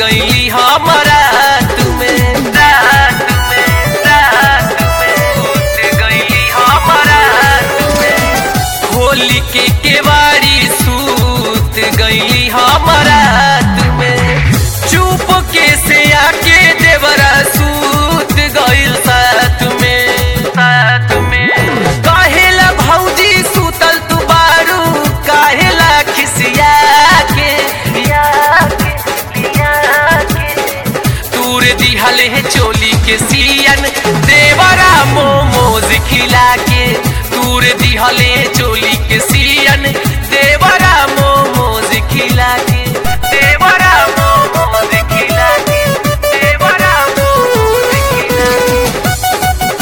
गईली हमारा तुम्हें रात में रात में सूत गईली हमारा तुम्हें होली के केवाड़ी सूत गईली हमारा तुम्हें चुप के से आके देवरा सूत गईल साथ में साथ में काहेला भौजी सूतल तू बारू काहेला खिसिया के या के या के तूर दिहले है चोली के सियन देवरा मोमोज खिला के तूर दिहले है चोली के सियन देवरा मोमोज खिला के देवरा मोमोज खिला के देवरा मोमोज खिला के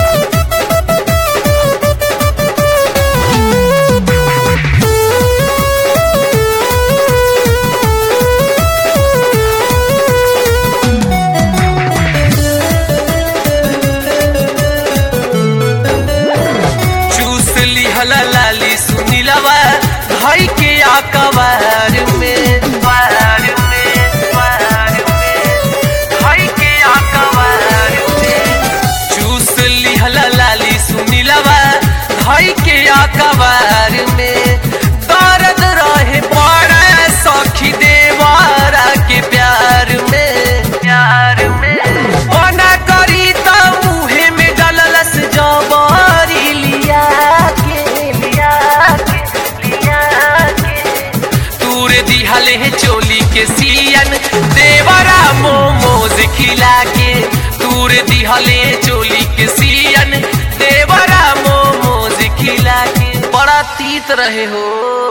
चूस लिहला लाली सुनीलवा भाई के आकबार में बार में बार में भाई के आकबार में चूस लिहला लाली सुनीलवा भाई के आकबार में दर्द रहे बड़ा सखी देवारा के प्यार में प्यार में बना करी त मुहे में डललस जबरी लिया के लिया के लिया के तूर दिहले है चोली के सियन देवरा मोमोज खिला के तूर दिहले चोली के सियन देवरा मोमोज खिला के बड़ा तीत रहे हो